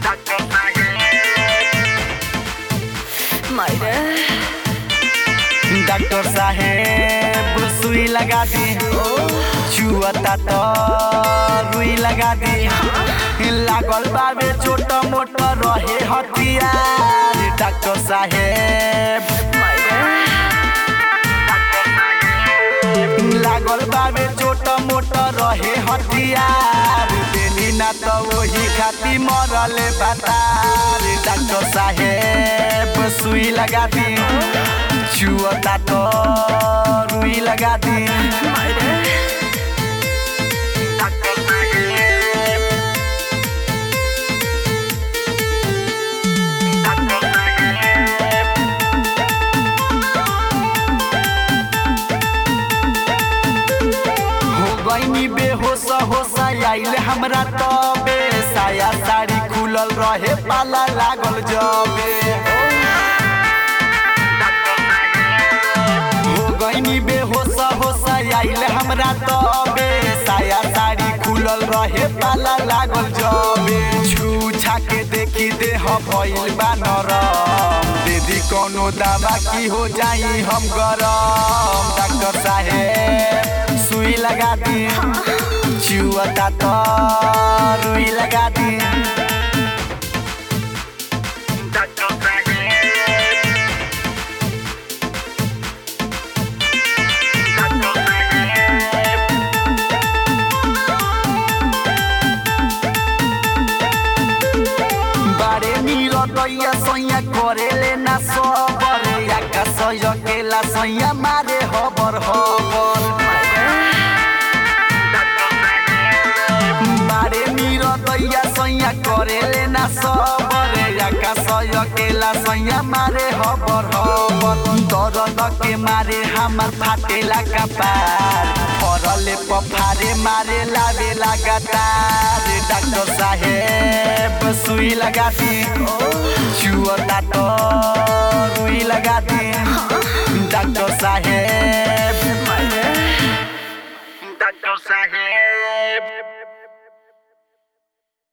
मायरे डॉक्टर साहेब सुई लगा दी छुअता तो रुई लगा दी लागल बाबे छोट मोट रहे हथियार डॉक्टर साहेब लागल बाबे छोट मोट रहे हथियार देनी ना तो वही खाती मरले बतार डॉक्टर साहेब सुई लगा दी छुअता तो रुई लगा दी डॉक्टर साहेब डॉक्टर साहेब हो गईनी बेहोश होश आइल हमरा तबे साया साड़ी खुलल रहे पाला लागल जबे हो गईनी बेहोश होश आइल हमरा तबे साया साड़ी खुलल रहे पाला लागल जबे छू छा के देखी देह भइल बा नरम दीदी कोनो दवा की हो जाई हम गरम डॉक्टर साहेब सुई लगा दी चुअता तो रुई लगा दी डॉक्टर साहेब डॉक्टर साहेब बारे नील दैया सैया करेले ना सबर याका सय केला सैया मारे हबर हबर बारे नील दैया सैया करेले ना सबर याका सय केला सैया मारे हबर हबर दर्द के मारे हमर फाटेला कपार परले पफारे मारे लावे लगातार डॉक्टर साहेब सुई लगा दी छुअता तो रुई लगा दी डॉक्टर साहेब